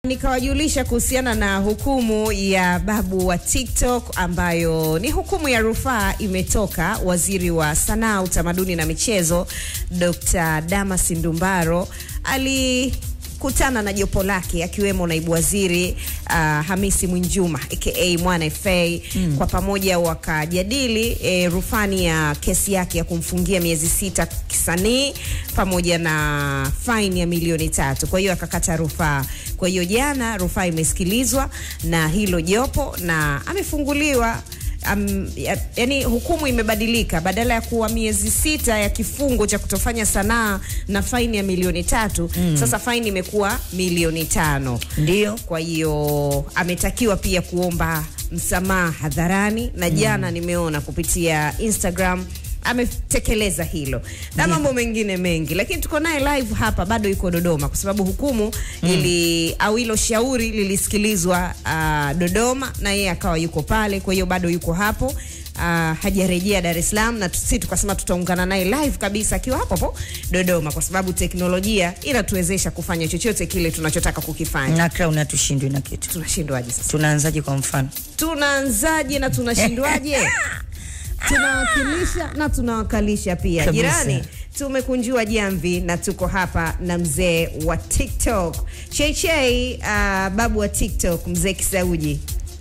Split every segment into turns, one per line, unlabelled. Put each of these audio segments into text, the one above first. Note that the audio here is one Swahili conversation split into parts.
nikawajulisha kuhusiana na hukumu ya babu wa TikTok ambayo ni hukumu ya rufaa imetoka. Waziri wa Sanaa, Utamaduni na Michezo Dr. Damas Ndumbaro ali kutana na jopo lake akiwemo naibu waziri uh, Hamisi Mwinjuma aka Mwana FA mm. Kwa pamoja wakajadili e, rufani ya kesi yake ya kumfungia miezi sita kisanii pamoja na faini ya milioni tatu. Kwa hiyo akakata rufaa. Kwa hiyo jana rufaa imesikilizwa na hilo jopo na amefunguliwa. Um, ya, yani hukumu imebadilika, badala ya kuwa miezi sita ya kifungo cha kutofanya sanaa na faini ya milioni tatu mm. Sasa faini imekuwa milioni tano.
Ndio.
Kwa hiyo ametakiwa pia kuomba msamaha hadharani na jana mm. nimeona kupitia Instagram ametekeleza hilo na mambo mengine mengi, lakini tuko naye live hapa, bado yuko Dodoma kwa sababu hukumu mm. ili au hilo shauri lilisikilizwa uh, Dodoma na yeye akawa yuko pale, kwa hiyo bado yuko hapo. Uh, hajarejea Dar es Salaam na sisi tukasema tutaungana naye live kabisa akiwa hapo hapo Dodoma, kwa sababu teknolojia inatuwezesha kufanya chochote kile tunachotaka kukifanya.
Na Crown hatushindwi na kitu.
Tunashindwaje sasa?
Tunaanzaje kwa mfano?
Tunaanzaje na tunashindwaje? tunawakilisha na tunawakalisha pia.
Kabisa.
Jirani, tumekunjua jamvi na tuko hapa na mzee wa TikTok Cheichei, uh, babu wa TikTok, mzee Kisauji.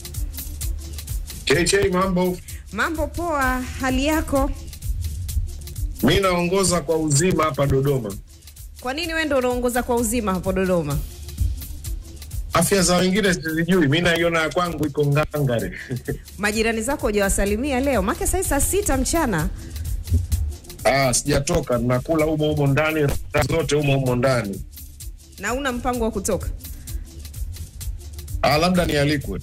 KK, mambo.
Mambo poa, hali yako?
Mi naongoza kwa uzima hapa Dodoma.
Kwa nini wewe ndio unaongoza kwa uzima hapo Dodoma?
Afya za wengine sizijui, mi naiona ya kwangu iko ngangare.
Majirani zako hujawasalimia leo? Maana sasa saa sita mchana.
Ah, sijatoka, nakula humo humo ndani, raha zote humo humo ndani.
na una mpango wa kutoka?
Ah, labda nialikwe.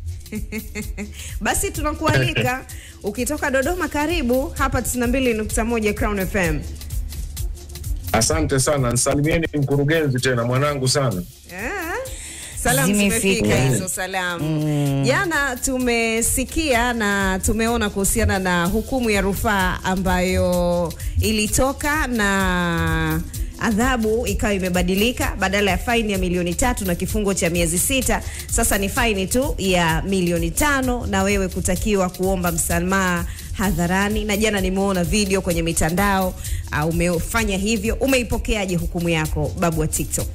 Basi tunakualika ukitoka Dodoma, karibu hapa 92.1 Crown FM.
Asante sana, nsalimieni mkurugenzi tena, mwanangu sana.
Ah, Salamu
Zimefika.
zimefika hizo salamu. Jana tumesikia na tumeona kuhusiana na hukumu ya rufaa ambayo ilitoka na adhabu ikawa imebadilika, badala ya faini ya milioni tatu na kifungo cha miezi sita, sasa ni faini tu ya milioni tano na wewe kutakiwa kuomba msamaha hadharani. Na jana nimeona video kwenye mitandao uh, umefanya hivyo. Umeipokeaje hukumu yako, babu wa TikTok?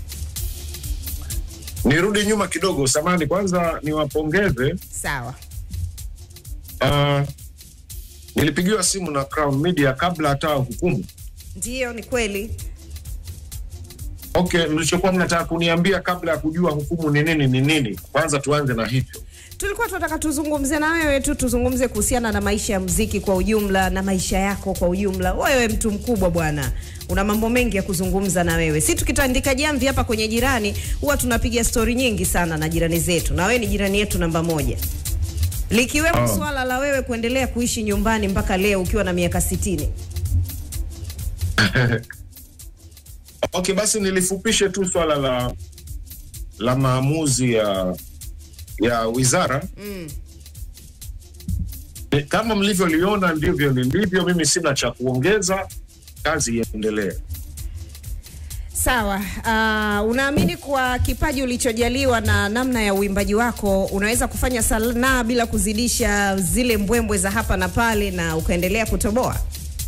Nirudi nyuma kidogo, samani kwanza niwapongeze.
Sawa.
Ah, nilipigiwa simu na Crown Media kabla hata hukumu.
Ndiyo, ni kweli.
Okay, mlichokuwa mnataka kuniambia kabla ya kujua hukumu ni nini ni nini? Kwanza tuanze na hivyo.
Tulikuwa tunataka tuzungumze na wewe tu, tuzungumze kuhusiana na maisha ya muziki kwa ujumla na maisha yako kwa ujumla. Wewe mtu mkubwa bwana, una mambo mengi ya kuzungumza na wewe. Si tukitandika jamvi hapa kwenye jirani, huwa tunapiga stori nyingi sana na jirani zetu, na wewe ni jirani yetu namba moja, likiwemo
Oh.
swala la wewe kuendelea kuishi nyumbani mpaka leo ukiwa na miaka sitini.
Okay, basi nilifupishe tu swala la la maamuzi ya ya wizara
Mm.
Ni- kama mlivyoliona ndivyo lilivyo. Mimi sina cha kuongeza, kazi iendelee.
Sawa. Uh, unaamini kwa kipaji ulichojaliwa na namna ya uimbaji wako unaweza kufanya sanaa bila kuzidisha zile mbwembwe za hapa na pale na ukaendelea kutoboa?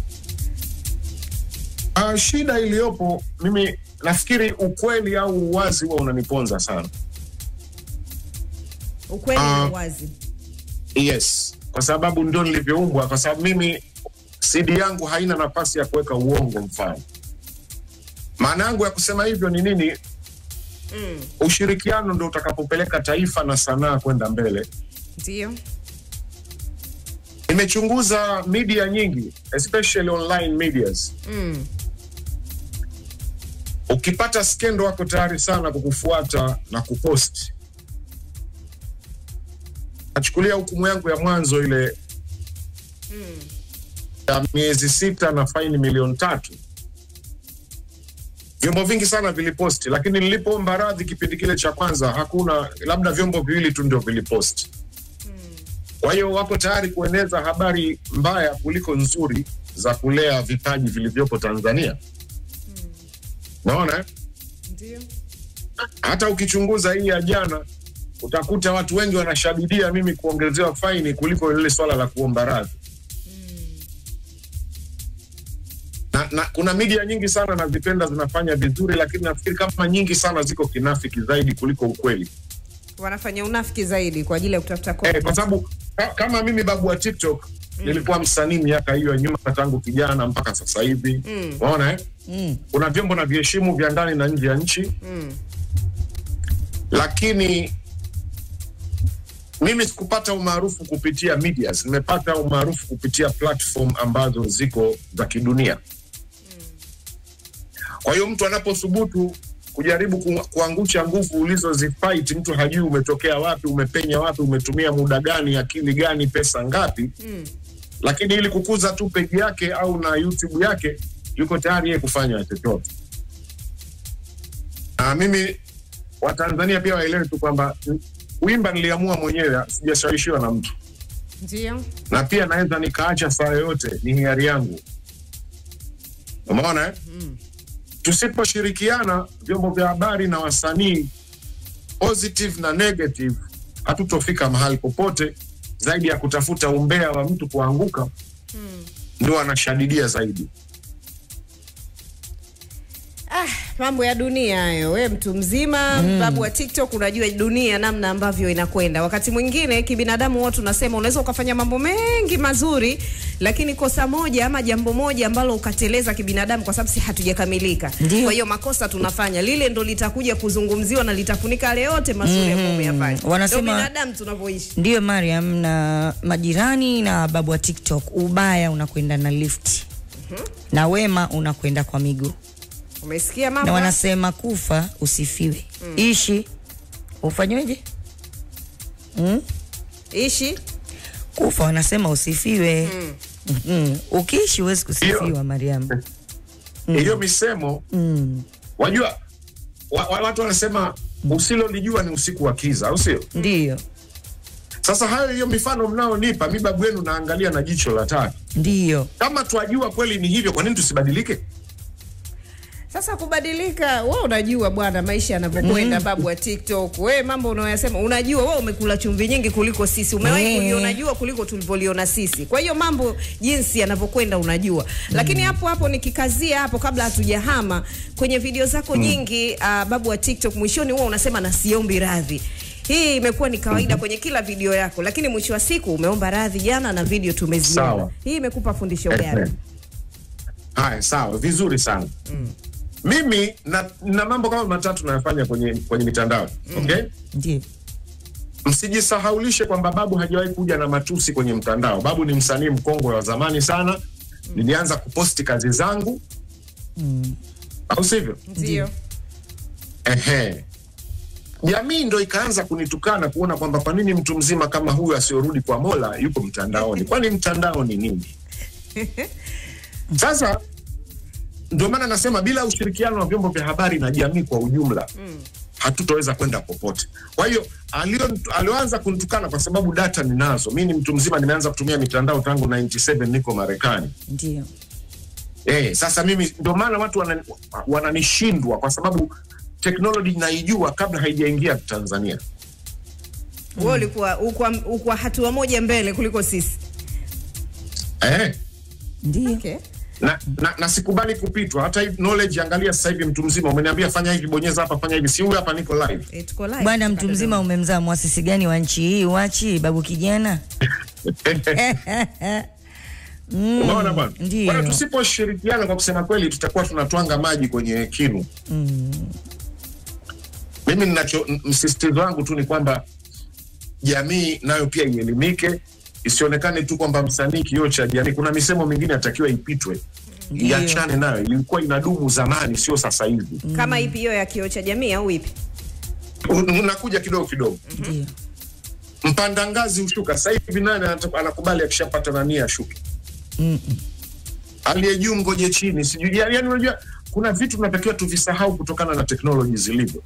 Uh, shida iliyopo mimi nafikiri ukweli au uwazi huwa unaniponza sana.
Ukweli
Ah.
na uwazi.
Yes, kwa sababu ndio nilivyoumbwa, kwa sababu mimi CD yangu haina nafasi ya kuweka uongo. Mfano, maana yangu ya kusema hivyo ni nini?
Mm.
Ushirikiano ndo utakapopeleka taifa na sanaa kwenda mbele.
Ndio.
Nimechunguza media nyingi, especially online medias.
Mm.
Ukipata skendo wako tayari sana kukufuata na kupost. Nachukulia hukumu yangu ya mwanzo ile ya miezi sita na faini milioni tatu. Vyombo vingi sana viliposti, lakini nilipoomba radhi kipindi kile cha kwanza, hakuna, labda vyombo viwili tu ndio viliposti. Kwa hiyo wako tayari kueneza habari mbaya kuliko nzuri za kulea vipaji vilivyopo Tanzania. Naona eh?
Ndio.
hata ukichunguza hii ya jana utakuta watu wengi wanashabidia mimi kuongezewa faini kuliko lile swala la kuomba radhi na, na kuna media nyingi sana nazipenda zinafanya vizuri, lakini nafikiri kama nyingi sana ziko kinafiki zaidi kuliko ukweli
wanafanya unafiki zaidi kwa ajili ya kutafuta
eh,
content.
kwa sababu ka, kama mimi babu wa TikTok nilikuwa msanii miaka hiyo ya nyuma tangu kijana mpaka sasa hivi
Mm.
unaona eh?
Mm.
kuna vyombo na viheshimu vya ndani na nje ya nchi
Mm.
lakini mimi sikupata umaarufu kupitia medias, nimepata umaarufu kupitia platform ambazo ziko za kidunia. Kwa hiyo mtu anapothubutu kujaribu ku, kuangusha nguvu ulizozifight, mtu hajui umetokea wapi, umepenya wapi, umetumia muda gani, akili gani, pesa ngapi,
Mm.
lakini ili kukuza tu peji yake au na YouTube yake, yuko tayari yeye kufanya chochote. Na mimi Watanzania pia waelewe tu kwamba mm, kuimba niliamua mwenyewe, sijashawishiwa na mtu,
Ndio.
na pia naweza nikaacha saa yoyote, ni hiari yangu. Umeona eh? Tusiposhirikiana vyombo vya habari na wasanii, positive na negative, hatutofika mahali popote zaidi ya kutafuta umbea wa mtu kuanguka, ndio anashadidia zaidi.
Ah, mambo ya dunia hayo. We mtu mzima babu wa TikTok, unajua dunia namna ambavyo inakwenda. Wakati mwingine kibinadamu, huwa tunasema unaweza ukafanya mambo mengi mazuri, lakini kosa moja ama jambo moja ambalo ukateleza kibinadamu, kwa sababu si hatujakamilika.
Ndio.
Kwa hiyo makosa tunafanya, lile ndo litakuja kuzungumziwa na litafunika yale yote mazuri ambayo umeyafanya.
Wanasema-
Ndio binadamu tunavyoishi.
Ndiyo Mariam, na majirani na babu wa TikTok, ubaya unakwenda na lifti na wema unakwenda kwa miguu,
Umesikia
na
mambo?
wanasema kufa usifiwe, ishi ufanyweje? Mm?
Ishi
Kufa wanasema usifiwe. Mm. Ukiishi huwezi kusifiwa
Hiyo-
Mariam.
Hiyo misemo
Mm.
wajua, wa, wa, watu wanasema usilolijua ni usiku wa kiza, au sio?
Ndiyo,
Sasa hayo, hiyo mifano mnaonipa mi babu yenu naangalia na jicho la tatu.
ndiyo.
Kama twajua kweli ni hivyo, kwa nini tusibadilike?
Sasa kubadilika, wewe unajua bwana maisha yanavyokwenda, babu wa TikTok. Wewe mambo unayoyasema unajua, wewe umekula chumvi nyingi kuliko sisi, umewahi
Eh.
kuliona jua kuliko tulivyoliona sisi. Kwa hiyo mambo jinsi yanavyokwenda unajua, lakini hapo hapo nikikazia hapo, kabla hatujahama kwenye video zako nyingi, uh, babu wa TikTok, mwishoni huwa unasema na siombi radhi. Hii imekuwa ni kawaida kwenye kila video yako, lakini mwisho wa siku umeomba radhi jana na video tumeziona.
Sawa.
Hii imekupa fundisho
Eh,
gani?
eh. Haya, sawa, vizuri sana. Mimi na, na mambo kama matatu nayafanya kwenye kwenye mitandao okay?
Ndiyo.
Msijisahaulishe kwamba babu hajawahi kuja na matusi kwenye mtandao. Babu ni msanii mkongwe wa zamani sana. Nilianza kuposti kazi zangu, au sivyo?
Ndio.
Ehe. Jamii ndo ikaanza kunitukana kuona kwamba kwa nini mtu mzima kama huyu asiyorudi kwa Mola yuko mtandaoni? Kwani mtandao ni nini? Sasa ndio maana nasema bila ushirikiano wa vyombo vya habari na jamii kwa ujumla hatutaweza kwenda popote. Kwa hiyo alio- alioanza kunitukana kwa sababu data ninazo, mi ni mtu mzima, nimeanza kutumia mitandao tangu 97 niko Marekani.
Ndiyo.
Eh, sasa mimi ndio maana watu wana- wananishindwa kwa sababu teknoloji naijua kabla haijaingia Tanzania.
Wewe ulikuwa ulikuwa ulikuwa hatua moja mbele kuliko sisi.
Eh,
Ndiyo.
Okay.
na, na, na sikubali kupitwa. Hata hivi knowledge, angalia sasa hivi mtu mzima umeniambia fanya hivi, bonyeza hapa, fanya hivi, si huyu hapa, niko live.
Eh, tuko live.
Bwana mtu mzima umemzaa mwasisi gani wa nchi hii? Wachi babu kijana.
Unaona bwana,
Ndiyo.
Bwana, tusiposhirikiana kwa kusema kweli, tutakuwa tunatwanga maji kwenye kinu. Mimi ninacho m- msisitizo wangu tu ni kwamba jamii nayo pia ielimike, isionekane tu kwamba msanii kioo cha jamii. Kuna misemo mingine atakiwa ipitwe,
Ndiyo.
iachane nayo. Ilikuwa inadumu zamani, sio sasa hivi.
Kama ipi hiyo ya kioo cha jamii au ipi?
Un- Unakuja kidogo kidogo,
Ndiyo.
mpanda ngazi hushuka. Sasa hivi nani anata- anakubali akishapata nani ashuke?
Mm-mm.
aliye juu ngoje chini, sijui yani, yani unajua kuna vitu tunatakiwa tuvisahau kutokana na teknoloji zilivyo.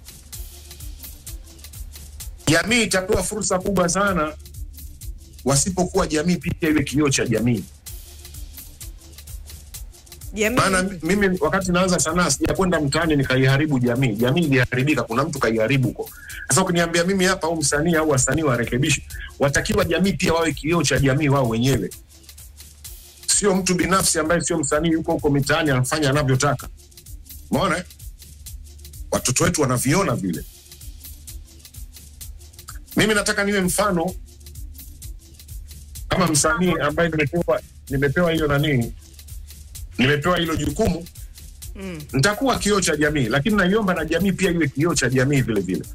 Jamii itapewa fursa kubwa sana wasipokuwa jamii pia iwe kioo cha jamii.
Jamii
maana mimi wakati naanza sanaa sijakwenda mtaani nikaiharibu jamii. Jamii iliharibika, kuna mtu kaiharibu huko. Sasa ukiniambia mimi hapa au msanii au wasanii warekebishe, watakiwa jamii pia wawe kioo cha jamii wao wenyewe, sio mtu binafsi ambaye sio msanii yuko huko mitaani anafanya anavyotaka. Umeona eh? Watoto wetu wanaviona vile. Mimi nataka niwe mfano kama msanii ambaye nimepewa nimepewa hiyo nani nimepewa hilo jukumu
Mm.
nitakuwa kioo cha jamii, lakini naiomba na jamii pia iwe kioo cha jamii vile vile.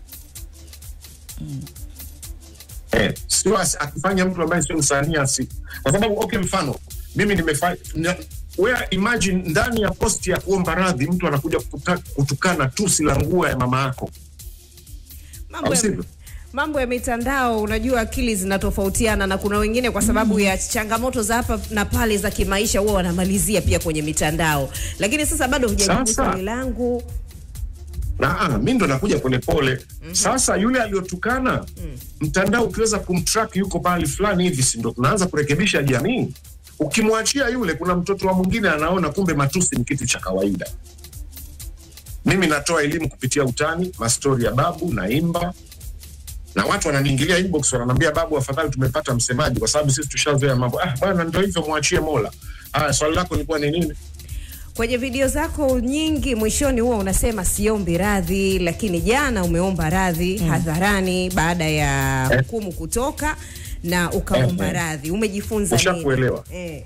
Eh, sio as- akifanya mtu ambaye sio msanii asi, kwa sababu okay, mfano mimi nimefanya where imagine ndani ya posti ya kuomba radhi mtu anakuja kutuka, kutukana tusi la nguo ya mama yako,
mambo
au
ya,
sivyo?
mambo ya mitandao unajua akili zinatofautiana na kuna wengine kwa sababu ya changamoto za hapa na pale za kimaisha huwa wanamalizia pia kwenye mitandao lakini sasa bado hujajibu
Sasa.
swali langu
na ah, mi ndo nakuja polepole sasa yule aliyotukana mtandao ukiweza kumtrack yuko mahali fulani hivi si ndo tunaanza kurekebisha jamii ukimwachia yule kuna mtoto wa mwingine anaona kumbe matusi ni kitu cha kawaida mimi natoa elimu kupitia utani mastori ya babu naimba na watu wananiingilia inbox wananiambia babu afadhali tumepata msemaji kwa sababu sisi tushazoea mambo ah bwana ndo hivyo mwachie mola ah swali lako lilikuwa ni nini
kwenye video zako nyingi mwishoni huwa unasema siombi radhi lakini jana umeomba radhi hadharani baada ya
Eh.
hukumu kutoka na ukaomba
Eh, eh.
radhi umejifunza nini
Ushakuelewa.
eh.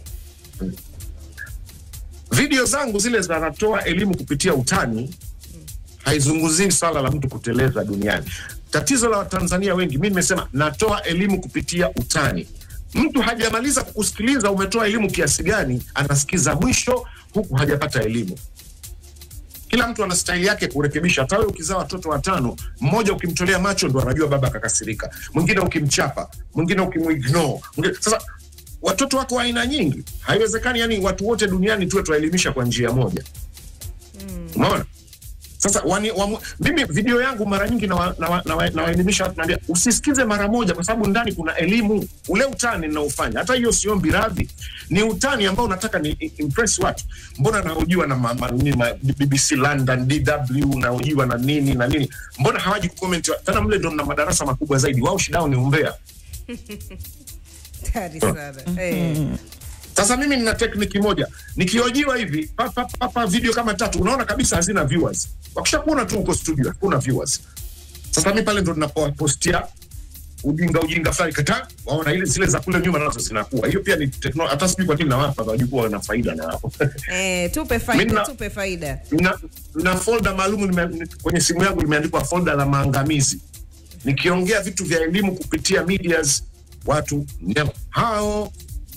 video zangu zile zinatoa elimu kupitia utani haizungumzii swala la mtu kuteleza duniani tatizo la watanzania wengi mi nimesema natoa elimu kupitia utani mtu hajamaliza kukusikiliza umetoa elimu kiasi gani anasikiza mwisho huku hajapata elimu kila mtu ana staili yake kurekebisha hata wewe ukizaa watoto watano mmoja ukimtolea macho ndo anajua baba akakasirika mwingine ukimchapa mwingine ukimuignore mwingine- sasa watoto wako wa aina nyingi haiwezekani yani watu wote duniani tuwe tuwaelimisha kwa njia moja umeona sasa wani, wamu, mimi video yangu mara nyingi nawaelimisha na, na, na, nawaelimisha watu naambia usisikize mara moja kwa sababu ndani kuna elimu ule utani ninaofanya hata hiyo siombi radhi ni utani ambao nataka ni i- impress watu mbona naojiwa na ma, ma, nini, ma, bbc london dw naojiwa na nini na nini mbona hawaji kucomment tena mle ndo na madarasa makubwa zaidi wao shidao ni umbea
Hatari sana eh.
Sasa mimi nina tekniki moja, nikiojiwa hivi papa, papa video kama tatu, unaona kabisa hazina viewers. Wakisha kuona tu uko studio, hakuna viewers. Sasa mi pale ndo ninapopostia ujinga ujinga fulani kata, waona ile zile za kule nyuma nazo zinakuwa. Hiyo pia ni teknolojia, hata sijui kwa nini nawapa, wajua wana faida na hapo.
Eh, tupe
Mimi
faida
na-
tupe faida
na, na folda maalum nime- kwenye simu yangu limeandikwa folda la maangamizi. Nikiongea vitu vya elimu kupitia medias, watu nyama hao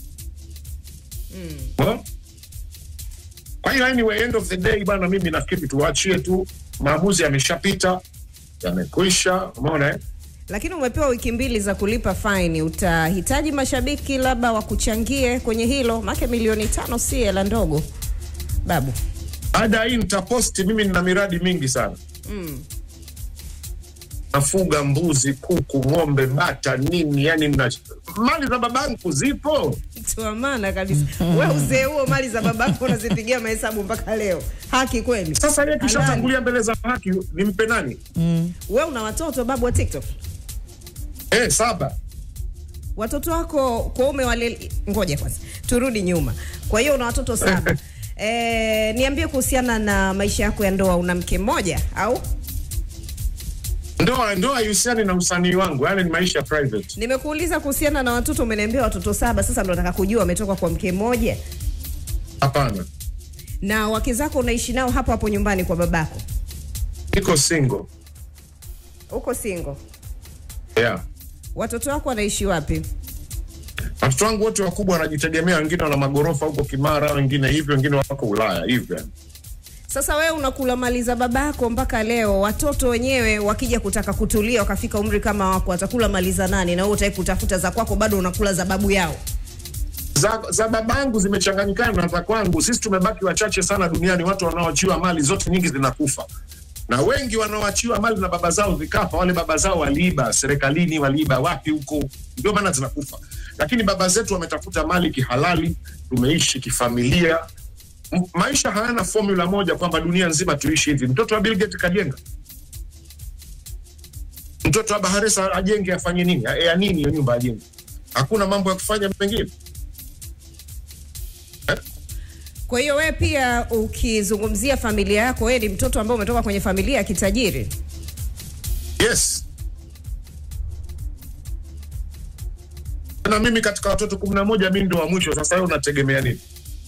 mm. Kwa hiyo anyway, end of the day bwana, mimi nafikiri tuwaachie tu, maamuzi yameshapita, yamekwisha, umeona eh?
lakini umepewa wiki mbili za kulipa faini utahitaji mashabiki labda wakuchangie kwenye hilo make milioni tano si hela ndogo babu
Baada ya hii nitaposti, mimi nina miradi mingi sana
mm.
nafuga mbuzi, kuku, ng'ombe, bata, nini, yani na mali za babangu zipo.
mtu wa maana kabisa we uzee huo mali za babako unazipigia mahesabu mpaka leo haki kweli
Sasa yeye
Halali.
tushatangulia mbele za haki, nimpe nani?
we una watoto babu wa tiktok
Eh, saba.
watoto wako kwa umewale ngoja kwanza turudi nyuma kwa hiyo una watoto saba e, niambie kuhusiana na maisha yako ya ndoa una mke mmoja au
Ndoa ndoa haihusiani na usanii wangu, yani ni maisha private.
nimekuuliza kuhusiana na watoto umeniambia watoto saba sasa ndo nataka kujua wametoka kwa mke mmoja
Hapana,
na wake zako unaishi nao hapo hapo nyumbani kwa babako
niko single.
uko single
Yeah.
watoto wako wanaishi wapi
Watoto wangu wote wakubwa wanajitegemea, wengine wana magorofa huko Kimara, wengine hivyo, wengine wako Ulaya hivyo. yani.
sasa wewe unakula mali za babako mpaka leo watoto wenyewe wakija kutaka kutulia wakafika umri kama wako watakula mali za nani na wewe utaki kutafuta za kwako bado unakula za babu yao
Za, za babangu zimechanganyikana na za kwangu. Sisi tumebaki wachache sana duniani, watu wanaoachiwa mali zote nyingi zinakufa, na wengi wanaoachiwa mali na baba zao zikafa. Wale baba zao waliiba serikalini, waliiba wapi huko, ndio maana zinakufa. Lakini baba zetu wametafuta mali kihalali, tumeishi kifamilia, M- maisha hayana formula moja kwamba dunia nzima tuishi hivi. Mtoto wa Bill Gates kajenga, mtoto wa Baharesa ajenge, afanye nini? Ya, ya nini hiyo nyumba ajenge? Hakuna mambo ya kufanya mengine.
Kwa hiyo wewe pia ukizungumzia familia yako, wewe ni mtoto ambaye umetoka kwenye familia ya kitajiri.
Yes. Na mimi katika watoto kumi na moja mi ndo wa mwisho. Sasa wewe unategemea nini?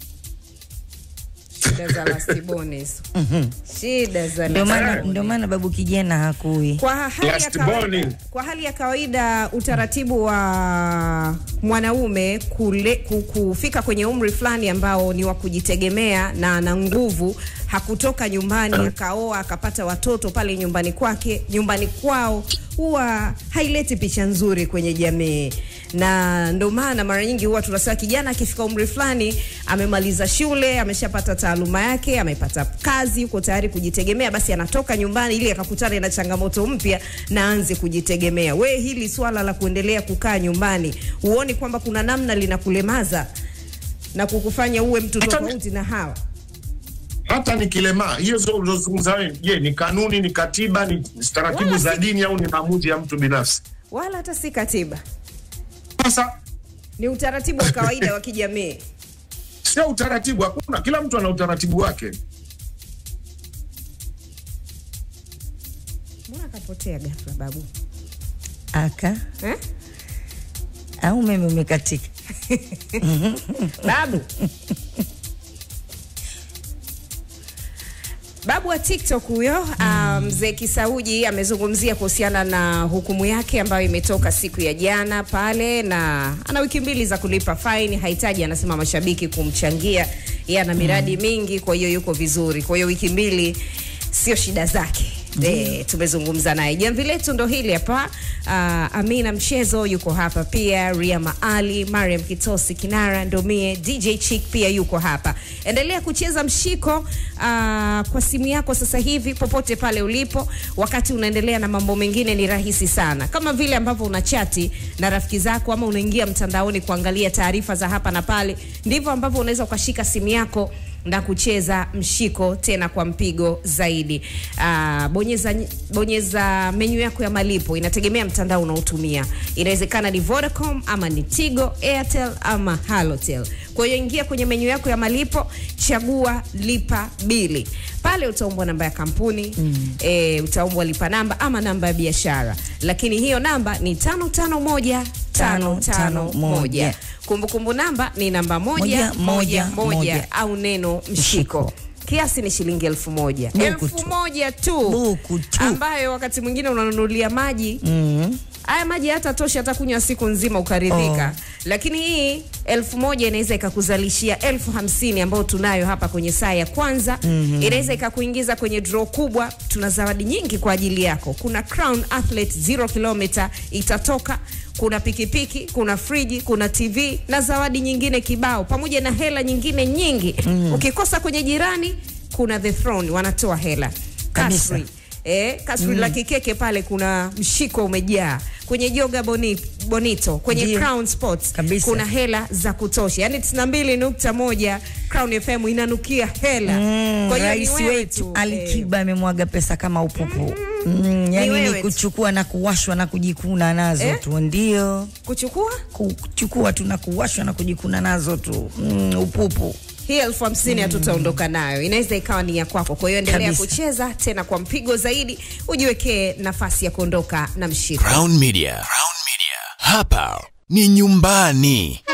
Shida za lastiboni hizo. Shida za
Ndio maana
lastiboni.
ndio maana babu kijana hakui.
Kwa hali, ya
Last
kawaida,
morning.
kwa hali ya kawaida utaratibu wa mwanaume kule, ku- kufika kwenye umri fulani ambao ni wa kujitegemea na ana nguvu, hakutoka nyumbani akaoa akapata watoto pale nyumbani kwake nyumbani kwao, huwa haileti picha nzuri kwenye jamii, na ndio maana mara nyingi huwa tunasema kijana akifika umri fulani, amemaliza shule, ameshapata taaluma yake, amepata kazi, yuko tayari kujitegemea, basi anatoka nyumbani ili akakutane na changamoto mpya na aanze kujitegemea. We, hili swala la kuendelea kukaa nyumbani, huoni kwamba kuna namna linakulemaza na kukufanya uwe mtu
Hata-
tofauti na hawa?
Hata nikilemaa, hiyo zo- ulizozungumza wewe, je, ni kanuni, ni katiba, ni taratibu
Wala
za
si-
dini au ni maamuzi ya mtu binafsi?
Wala hata si katiba,
Sasa
ni utaratibu wa kawaida wa kijamii.
sio utaratibu, hakuna. Kila mtu ana utaratibu wake.
Mbona akapotea ghafla babu
Aka
eh?
au umeme umekatika.
babu babu wa TikTok huyo ah, mzee Kisauji amezungumzia kuhusiana na hukumu yake ambayo imetoka siku ya jana pale, na ana wiki mbili za kulipa faini. Hahitaji, anasema mashabiki kumchangia, yeye ana miradi mingi, kwa hiyo yuko vizuri. Kwa hiyo wiki mbili sio shida zake. E, tumezungumza naye. Jamvi letu ndo hili hapa. Uh, Amina Mchezo yuko hapa pia, Ria Maali, Mariam Kitosi Kinara, Ndomie, DJ Chick pia yuko hapa. Endelea kucheza mshiko uh, kwa simu yako sasa hivi popote pale ulipo, wakati unaendelea na mambo mengine, ni rahisi sana, kama vile ambavyo una chati na rafiki zako ama unaingia mtandaoni kuangalia taarifa za hapa na pale, ndivyo ambavyo unaweza ukashika simu yako na kucheza mshiko tena kwa mpigo zaidi. Aa, bonyeza, bonyeza menyu yako ya malipo, inategemea mtandao unaotumia. Inawezekana ni Vodacom ama ni Tigo, Airtel ama Halotel. Kwa hiyo ingia kwenye menyu yako ya malipo, chagua lipa bili. Pale utaombwa namba ya kampuni mm. E, utaombwa lipa namba ama namba ya biashara, lakini hiyo namba ni tano tano moja tano tano moja. Kumbukumbu namba ni namba moja
Moja,
moja
moja,
moja
moja.
au neno mshiko. Kiasi ni shilingi elfu moja
Buku
elfu
tu.
moja tu,
Buku tu.
ambayo wakati mwingine unanunulia maji
Mm.
haya maji hata tosha hata kunywa siku nzima ukaridhika
Oh.
lakini hii elfu moja inaweza ikakuzalishia elfu hamsini ambayo tunayo hapa kwenye saa ya kwanza mm-hmm. inaweza ikakuingiza kwenye draw kubwa tuna zawadi nyingi kwa ajili yako kuna crown athlete 0 kilomita itatoka kuna pikipiki kuna friji kuna tv na zawadi nyingine kibao pamoja na hela nyingine nyingi mm. ukikosa kwenye jirani kuna the throne wanatoa hela
Kabisa.
Kasri. Eh, kasri la kikeke pale kuna mshiko umejaa kwenye joga boni, bonito kwenye
Ndio.
crown sports
Kabisa.
kuna hela za kutosha yani 92.1 crown fm inanukia hela
Mm,
kwa hiyo
rais
ni wewe
wetu
tu,
Ali
eh,
Kiba amemwaga pesa kama upupu mm, yani
wewe
ni
tu.
kuchukua na kuwashwa na kujikuna nazo
Eh?
tu, ndio
kuchukua
kuchukua tu na kuwashwa na kujikuna nazo tu mm, upupu.
hii elfu hamsini hatutaondoka nayo inaweza ikawa ni ya kwako kwa hiyo endelea
Kabisa.
kucheza tena kwa mpigo zaidi ujiwekee nafasi ya kuondoka na mshiko
Crown Media. Crown Media. Hapa ni nyumbani.